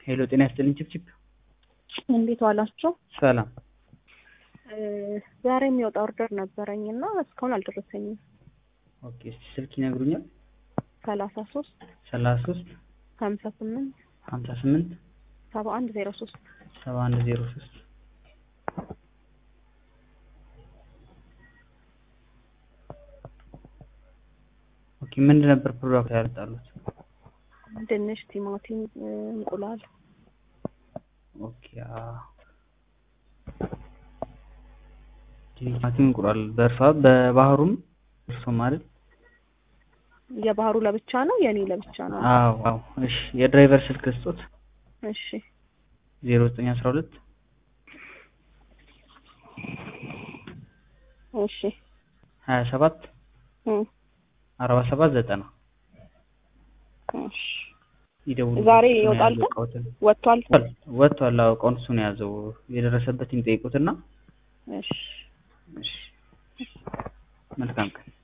ሄሎ ጤና ይስጥልኝ ችፕችፕ እንዴት ዋላችሁ? ሰላም ዛሬ የሚወጣ ኦርደር ነበረኝ እና እስካሁን አልደረሰኝም። ኦኬ እስቲ ስልክ ይነግሩኛል ሰላሳ ሶስት ሰላሳ ሶስት ሀምሳ ስምንት ሀምሳ ስምንት ሰባ አንድ ዜሮ ሶስት ሰባ አንድ ዜሮ ሶስት ኦኬ ምንድን ነበር ፕሮዳክት ያወጣሉት? ድንች፣ ቲማቲም፣ እንቁላል ኦኬ አዎ። ቲማቲም እንቁላል በእርሷ በባህሩም እርሶ ማለት የባህሩ ለብቻ ነው፣ የኔ ለብቻ ነው። አዎ አዎ እሺ የድራይቨር ስልክ ስጦት እሺ ዜሮ ዘጠኝ አስራ ሁለት እሺ ሀያ ሰባት እም፣ አርባ ሰባት ዘጠና እሺ ይደውሉ ዛሬ ይወጣል ግን? ወጥቷል። ወጥቷል አዎ ቀን እሱ ነው የያዘው የደረሰበትን ይጠይቁትና እሺ እሺ መልካም ቀን